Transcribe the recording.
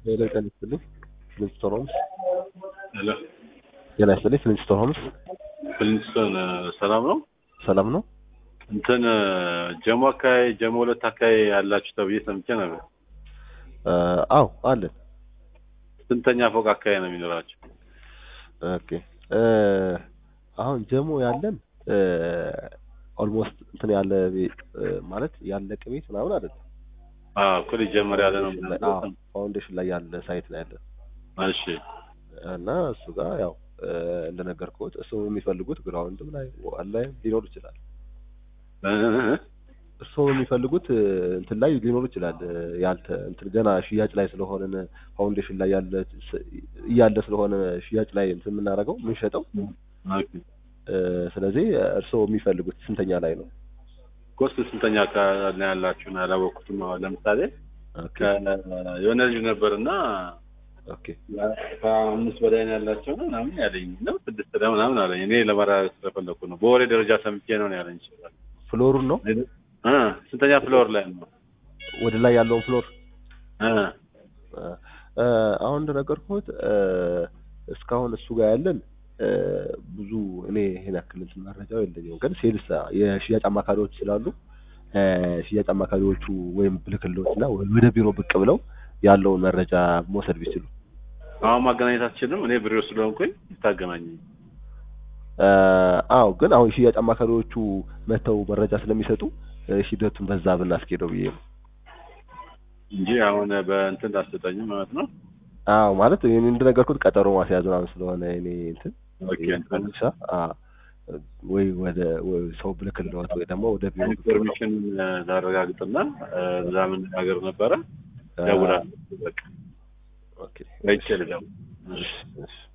ሄሎ ጤና ይስጥልኝ ፍሊንስቶን ሆምስ ሄሎ ጤና ይስጥልኝ ፍሊንስቶን ሆምስ ፍሊንስቶን ሰላም ነው? ሰላም ነው እንትን ጀሞ አካባቢ ጀሞ ሁለት አካባቢ ያላችሁ ተብዬ ሰምቼ ነበር። አዎ አለን ስንተኛ ፎቅ አካባቢ ነው የሚኖራችሁ? ኦኬ አሁን ጀሞ ያለን ኦልሞስት እንትን ያለ ቤት ማለት ያለቀ ቤት ምናምን አይደለም አዎ እኮ ሊጀመር ያለ ነው። ፋውንዴሽን ላይ ያለ ሳይት ላይ ያለ እሺ እና እሱ ጋር ያው እንደነገርኩት እሱ የሚፈልጉት ግራውንድም ላይ ዋል ላይ ሊኖር ይችላል። እሱ የሚፈልጉት እንትን ላይ ሊኖር ይችላል። ያልተ እንትን ገና ሽያጭ ላይ ስለሆነ ፋውንዴሽን ላይ ያለ እያለ ስለሆነ ሽያጭ ላይ እንትን የምናደርገው የምንሸጠው። ስለዚህ እርስዎ የሚፈልጉት ስንተኛ ላይ ነው? ኮስት ስንተኛ አካባቢ ነው ያላችሁ? ነው ያላወቅኩትም። አሁን ለምሳሌ የሆነ ልጅ ነበርና ኦኬ ከአምስት በላይ ነው ያላቸው ነው ምናምን ያለኝ ነው ስድስት ላይ ምናምን አለኝ። እኔ ለማረጋገጥ ስለፈለኩ ነው። በወሬ ደረጃ ሰምቼ ነው ነው ያለኝ። ይችላል ፍሎሩን ነው እ ስንተኛ ፍሎር ላይ ነው? ወደ ላይ ያለውን ፍሎር እ አሁን እንደነገርኩት እስካሁን እሱ ጋር ያለን ብዙ እኔ ይሄን ያክል እንትን መረጃው የለኝም፣ ግን ሴልስ የሽያጭ አማካሪዎች ስላሉ ሽያጭ አማካሪዎቹ ወይም ብልክሎች እና ወደ ቢሮ ብቅ ብለው ያለውን መረጃ መውሰድ ቢችሉ። አሁን ማገናኘት አትችልም? እኔ ቢሮ ስለሆንኩኝ ታገናኝ። አዎ፣ ግን አሁን ሽያጭ አማካሪዎቹ መተው መረጃ ስለሚሰጡ ሂደቱን በዛ ብናስኬደው ብዬ ነው እንጂ አሁን በእንትን ላስጠጠኝም ማለት ነው። አዎ ማለት እንደነገርኩት ቀጠሮ ማስያዝ ምናምን ስለሆነ እኔ እንትን ወይ ወደ ሰው ብልክልዎት ወይ ደግሞ ወደ ቢሮ ኢንፎርሜሽን ላረጋግጥና እዛ መነጋገር ነበረ። ደውላለሁ። በቃ ኦኬ አይቼ ልደውል። እሺ እሺ